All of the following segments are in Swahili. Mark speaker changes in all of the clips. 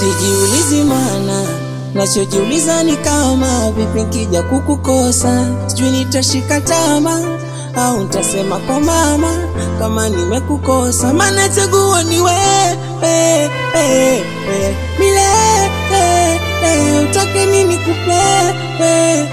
Speaker 1: sijiulizi mana nachojiuliza ni kama vipi nkija kukukosa sijui nitashika tama au ntasema kwa mama kama nimekukosa maana chaguo ni wewe milele utake nini kupewe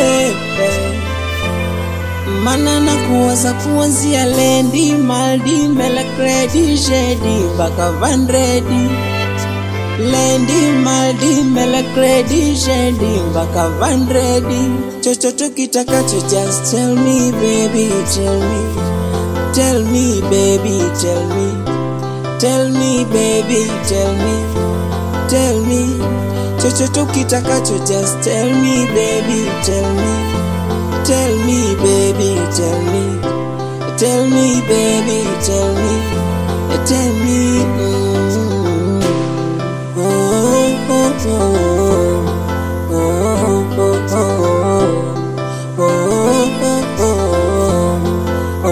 Speaker 1: mana na kuwaza kuanzia lendi maldi melekredi shedi mpaka vandredi lendi maldi melekredi shedi mpaka vandredi chochote kitakacho just tell me baby tell me tell me baby tell me tell me baby tell me tell me chochote kitakacho just tell me baby tell me Tell me, baby, tell me. Tell me, baby, tell me. Tell me. mm Oh, oh, oh, oh, oh, oh, oh, oh, oh,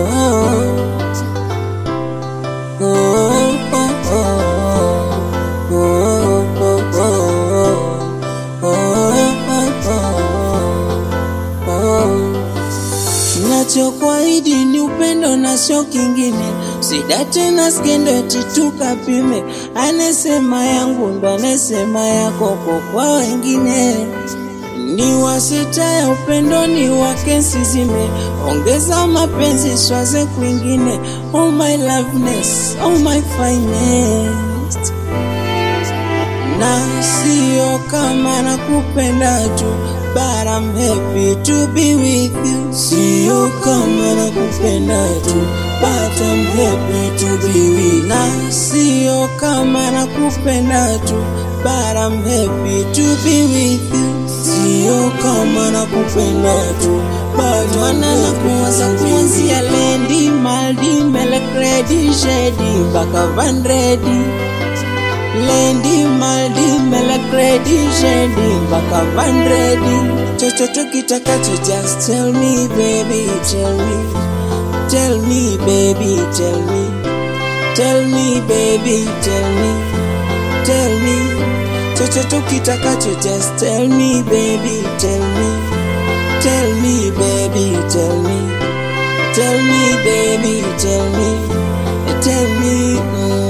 Speaker 1: Nachokuahidi ni upendo na sio kingine, sidate na skendo eti tukapime. Anesema yangu ndo anesema yako kwa wengine ni wasita ya upendo ni wake sizime, ongeza mapenzi swaze kwingine. Oh my loveness, oh my finest na sio kama nakupenda tu but I'm happy to be with you. Sio kama nakupenda tu but I'm happy to be with you. Na sio kama nakupenda tu but I'm happy to be with you. Sio kama nakupenda tu but mana nakuwaza kuanzia lendi maldi melekredi shedi mpaka vandredi lendi maldi melekredi shendi mpaka vandredi chochote kitakacho just tell me baby tell me tell me baby tell me tell me baby tell me tell me chochote kitakacho just tell me baby tell me tell me baby tell me tell me baby tell me tell me mm.